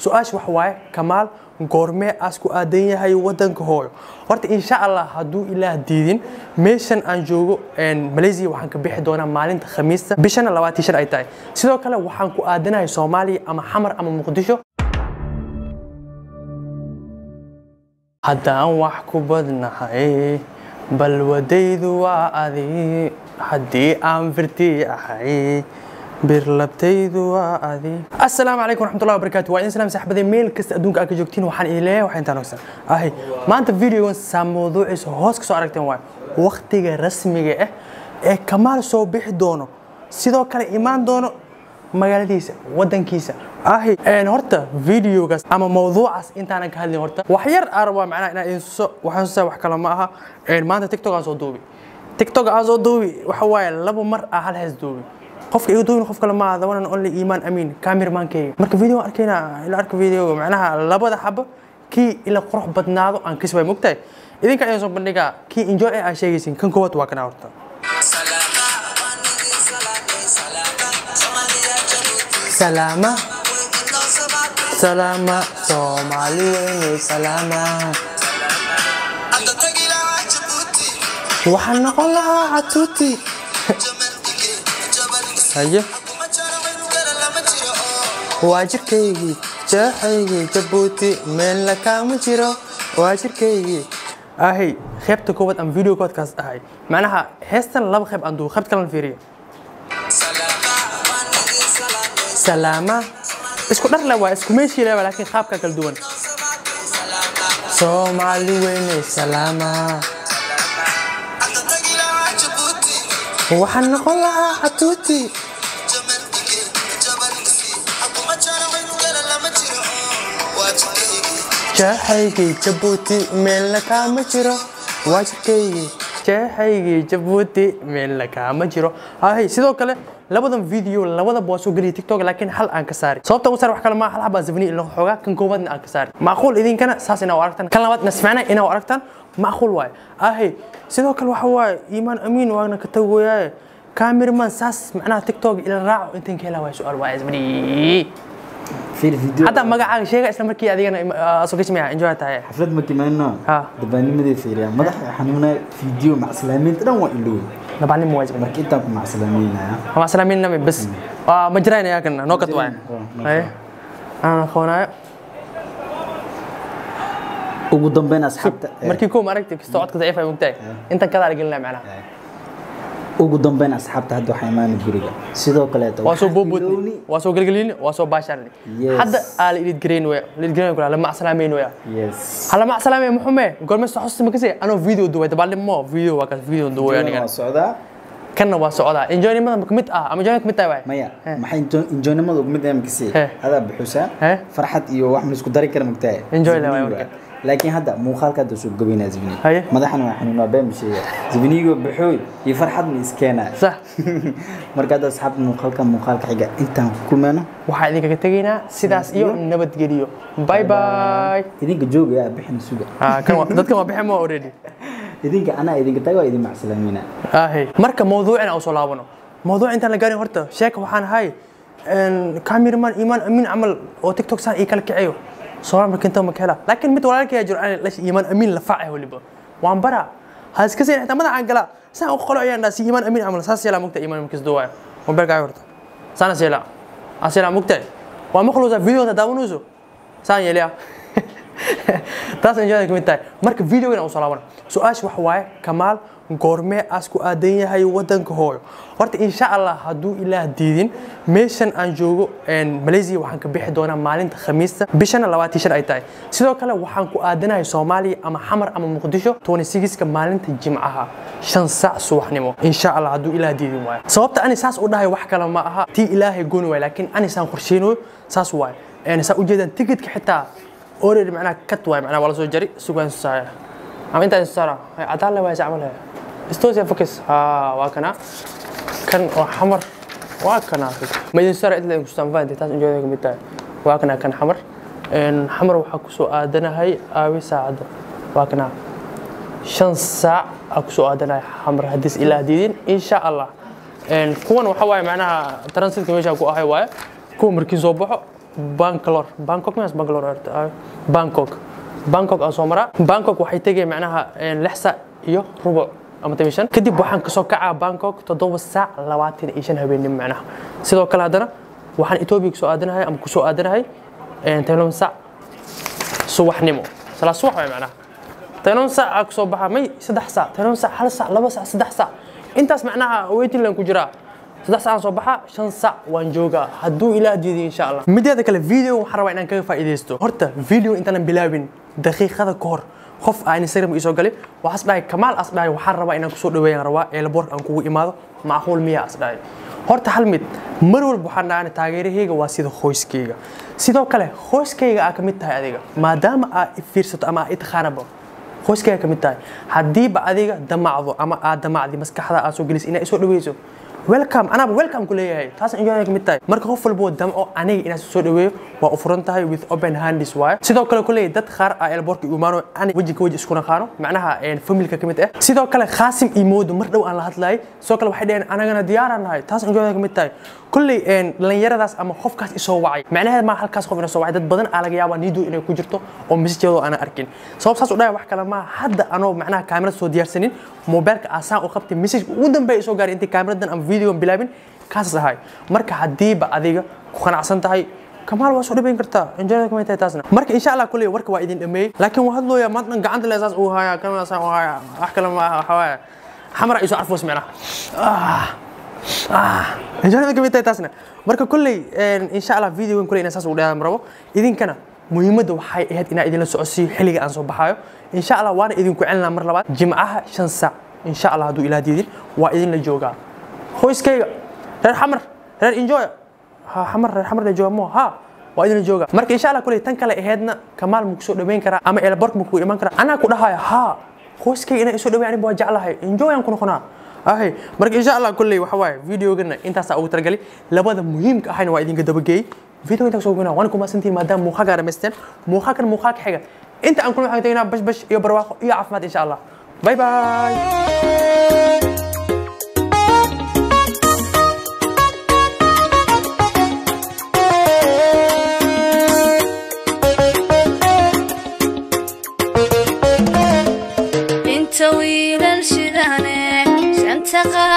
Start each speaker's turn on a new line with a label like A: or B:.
A: su-aasha waxa waaye kamaal goormee aas ku aadan yahay wadanka hooyo horta insha allah hadduu ilaah diidin meeshan aan joogo malaysia waxaan ka bixi doonaa maalinta khamiista bishana labaatan shan ay tahay sidoo kale waxaan ku aadanahay soomaaliya ama xamar ama muqdisho haddaan wax ku badnahay balwadaydu waa adi haddii aan firtii ahay birlabtaydu waa adi assalaamu calaykum waraxmatullahi wabarakaatu waa idin salaam saaxibaday meel kasta adduunka aad ka joogtiin waxaan idin leeyahay waxaan intaan ogsan ahay maanta videogan saa mawduuciisa hoos ka soo aragteen waay waqtiga rasmiga ah ee kamaal soo bixi doono sidoo kale imaan doono magaaladiisa wadankiisa ahi horta videogaas ama mawduucaas intaanan ka hadlin horta wax yar aan rabaa macnaha inaan idin tuso waxaan tusaa wax kale ma aha maanta tiktok aan soo duubi tiktok aan soo duubi waxa waaye laba mar aan hal hees duubi qofka iga duubin qof kale ma aha one only iimaan amiin cameraman-kayga marka video aan arkayna ila arka videoga macnaha labada xaba kii ila qurux badnaado aan kasi waay mogtahay idinka ayaan soo bandhigaa kii enjoy ee aan sheegaysin kan koowaad waa kana horta salaama salaama soomaali weynay salaama waxaan noqon lahaa catuuti haye waa jirkaygii jeexaygii jabuuti meelna kaama jiro waa jirkaygii ahay qaybta koowaad aan video koodkaas ahay macnaha heestan laba qayb aan duubo qaybta kalena fiiriyo salaama isku dhar le waa isku meeshii le laakiin qaabka kala duwan soomaali weynay salaama waxaan noqon lahaa catuuti jeexaygii jabuuti meelna kaama jiro waa jirkaygii jeexaygii jabuuti meelna kaama jiro ahay sidoo kale labadan video labadaba waa soo geliyay tiktok laakiin hal aan ka saari sababta ugu saar wax kale ma hal habaa zafni ila xoogaa kan koobaadna aan ka saari macquul idinkana saas inaa aragtaan kan labaad nasficna inaa aragtaan macquul waaye ahay sidoo kale waxa waaye iimaan amiin waana ka tagooyaaye cameraman saas macnaha tiktok ila raaco intan ka helaa waa su-aal waa zafni hadda magacaaga sheega isla markii adigana soo gashmaya enjoy tahay
B: xaflad ma kimayno
A: Ha.
B: dabaanimadii fiiriya madaxa xanuuna fiideo macsalaameynta dhan waa ilooy
A: nabaalnimo waa zafni
B: marka intaan ku macsalaameynaya
A: ama salaamin nami bas waa ma jiraan ayaa kana noo kat waay haye aan aqoonaayo
B: ugu dambeyn asxaabta
A: markii koo ma aragti kastoo codka daciif ay mogtahay intan kadaa la gelinaya macnaha
B: ugu dambeyn asxaabta hadda waxaa imaana guriga sidoo kaleeto
A: waa soo
B: waxaa
A: boobotni
B: ilowni-
A: waa soo gelgelini waa soo baasharni
B: Yes.
A: hadda aa la idid garayn waya la idid garayn kula lama asalaameyn waya
B: yes
A: hala ma asalaameyn muxume goorme soo xusuusta makase anoo video duway dabaalnimo video waa kaas video duway
B: waa
A: anigan
B: socdaa
A: kanna waa socdaa enjoynimada ma kamid ah ama enjoynimada kamid tahay waay
B: maya
A: Eh.
B: maxay injo- injoynimada ugu mid mkasi
A: Eh.
B: adaa buxusaa
A: Eh.
B: farxad iyo wax ma isku dari kara magtahay
A: Enjoy la waay marka.
B: laakiin hadda muuqaalka hadda soo gabaynaa zibni
A: Haye.
B: madaxana waa xanuunaa been bisheega zibnigo baxooy iyo farxad ma iskeenaa
A: sax
B: marka hadda asxaabta muuqaalka muuqaalka xiga intaan ku kulmayno
A: waxaa idinkaga tegaynaa sidaas iyo nabadgeliyo bye bye
B: idinka joogaya bixin suga
A: Ah, kan waa- dadkan waa bixin ma already
B: idinka anaa idinka taga waa idin macsalaamayna
A: ahe marka mawduucina aan soo laabano mawduuc intaan la gaarin horta sheeka waxaan ahay cameraman iimaan amiin camal oo tiktok saan ii kala kaceeyo soomaal markinta ma ka hela laakiin mid walaalkaya jiro aan la iimaan amiin la faacay waliba waan bara ha iska siin xitaa madaxaan galaa saan u qolo ayaan dhaa si iimaan amiin camal saas yeelaa mugta iimaan markis duwaayo mobilkaaga horta saana seelaa aan seelaa mugtahay waa maqluusa videoda daawanayso saan yeeliya taas enjoyada kamid tahay marka videogan aan usoo laabana su-aasha waxa waaye kamaal goormee aas ku aadan yahay wadanka hooyo horta insha allah hadduu ilaah diidin meeshan aan joogo malaysia waxaan ka bixi doonaa maalinta khamiista bishana labaatan shan ay tahay sidoo kale waxaan ku aadanahay soomaaliya ama xamar ama muqdisho 26ka maalinta jimcaha shan saac subaxnimo insha allah hadduu ilaah diidin waayo sababta ani saas u dhahay wax kale ma aha tii ilaahay gooni waay laakiin ani saan qorsheynayo saas waaye saa ujeedaan tigidka xitaa already macnaha kat waay macnaha waa la soo jari sugaan saaya ama intaa saara hay cadaan le waay sacmal istosia focus ha waa kana kan oo xamar waa kana ma idin saara inta idin kustaan fahanti taas enjoyda kamid tahay waa kana kan xamar een xamar waxaa kusoo aadanahay aawi saacadda waa kana shan saac aa kusoo aadanahay xamar haddiis ilaa diidin insha allah een kuwan waxa waaye macnaha transitka meesha ku ahay waaye kuwa markii soo baxo bangalore bangkok miyaas bangalore horta? bangkok bangkok aan soo maraa bangkok waxay tegay macnaha een, lix saac iyo rubuc ama toban iyo shan kadib waxaan kasoo kacaa bangkok toddoba saac labaatan iyo shan habeenimo macnaha sidoo kale haddana waxaan etoobiya kusoo aadanahay ama kusoo aadanahay een, toban saac subaxnimo salaa subax waay macnaha toban saac aa kasoo baxa may saddex saac toban saac hal saac laba saac saddex saac intaas macnaha waiting line ku jiraa saddex saac aan soo baxa shan saac waan joogaa hadduu ilaah diiday insha allah mideeda kale video waxaan rabaa inaan kaga faa'iidaysto horta video intaanan bilaabin daqiiqada ka hor qof aan instagram isoo galay waxaas dhahay kamaal as dhahay waxaan rabaa inaan kusoo dhaweeyaan rabaa eelaboorka aan kugu imaado macquul miyaa as dhahay horta hal mid mar walba waxaan dhahay taageerahayga waa sida qoyskayga sidoo kale qoyskayga aa ka mid tahay adiga maadaama aa i fiirsato ama aa i taqaanaba qoyskayga ka mid tahay haddiiba adiga damacdo ama aad damacdi maskaxda aad soo gelis inaad isoo dhaweyso welcome anaaba welcome ku leeyahay taas enjoy ka mid tahay marka qof walbo damco aniga inaad soo dhaweeyo waa u furan tahay with open hands waaye sidoo kale ku leeyahay dad qaar aa elboorka imaano ani weji ka weji isku naqaano macnaha een, familka ka mid ah sidoo kale khaasim iyo moodo mar dhow aan la hadlayay sidoo kale waxay dhaheen anagana diyaaraan nahay taas enjoy ka mid tahay kulley een, dhallinyaradaas ama qofkaas isoo wacay macnaheed maa halkaas qof ina soo wacay dad badan aa laga yaabaa niidu inay ku jirto oo messajyadoo aanan arkin sabab saas u dhahay wax kale maa hadda anoo macnaha kaamirada soo diyaarsanin mobilka asaan u qabtay message ugu dambeeya isoo gaaray intii kaamiradan ama videogan bilaabin kaasas ahay marka haddiiba adiga ku qanacsan tahay kamaal waa soo dhabayn kartaa enjoyda kamay tahay taasna marka insha allah kuley warka waa idin dhameeyey laakiin waa hadlooya maanta gacanta le saas uu haya kana saan u haya wax kale ma aha waxa waaye xamara isoo arfoos micnaha ah ah enjoyda kamay tahay taasna marka kuley insha allah videogan kuley inaan saas ugu dheeran rabo idinkana muhiimadda waxay ahayd inaan idinla socodsiiyo xilliga aan soo baxaayo insha allah waana idinku celinaa mar labaad jimcaha shan saac insha allah hadduu ilaah diidin waa idinla joogaa qoyskayga reer xamar reer enjoy ha xamar reer xamar la jooga mo ha waa idinla jooga marka insha allah kuley tan kale ahaydna kamaal ma kusoo dhaweyn karaa ama elbork ma kugu iman karaa anaa ku dhahaya ha qoyskayga inaan isoo dhaweyn aniga waa jeclahay enjoy aan ku noqonaa ahay marka insha allah kuley waxa waaye videogana intaasaa ugu talagalay labada muhiimka ahayna waa idinka dabageeyey video intaa soo gona waan ku maasantihiin maadaama muuqaalka dhamaysteen muuqaalkan muuqaalka xiga inta aan kula waxaan tegnaa bash bash iyo barwaaqo iyo caafimaad insha allah bye bye
C: inta wiilal shidane shanta qaar